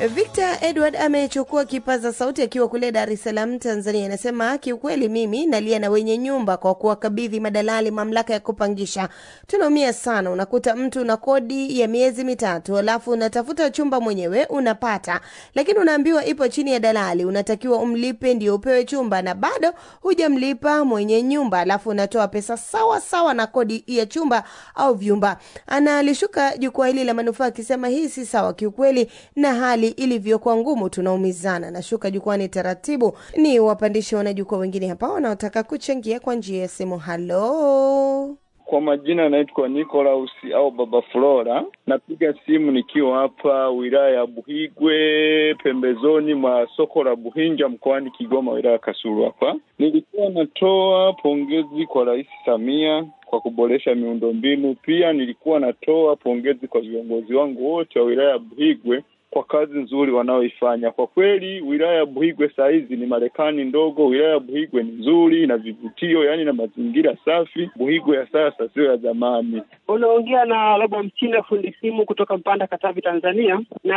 Victor Edward amechukua kipaza sauti akiwa kule Dar es Salaam, Tanzania. Anasema kiukweli, mimi nalia na wenye nyumba kwa kuwakabidhi madalali mamlaka ya kupangisha. Tunaumia sana, unakuta mtu una kodi ya miezi mitatu, alafu unatafuta chumba mwenyewe unapata, lakini unaambiwa ipo chini ya dalali, unatakiwa umlipe ndio upewe chumba, na bado hujamlipa mwenye nyumba, alafu unatoa pesa sawa sawa na kodi ya chumba au vyumba. Analishuka jukwaa hili la manufaa akisema hii si sawa kiukweli, na hali ilivyokuwa ngumu tunaumizana. Nashuka jukwani taratibu, ni wapandishe wanajukwaa wengine hapa wanaotaka kuchangia kwa njia ya simu. Halo, Kwa majina naitwa Nicholas au Baba Flora. Napiga simu nikiwa hapa wilaya ya Buhigwe, pembezoni mwa soko la Buhinja mkoani Kigoma, wilaya ya Kasulu. Hapa nilikuwa natoa pongezi kwa Rais Samia kwa kuboresha miundombinu. Pia nilikuwa natoa pongezi kwa viongozi wangu wote wa wilaya ya Buhigwe kwa kazi nzuri wanaoifanya. Kwa kweli wilaya ya Buhigwe saa hizi ni Marekani ndogo. Wilaya ya Buhigwe ni nzuri na vivutio, yaani na mazingira safi. Buhigwe ya sasa sio ya zamani. Unaongea na Robo Mchina, fundi simu kutoka Mpanda, Katavi, Tanzania. Na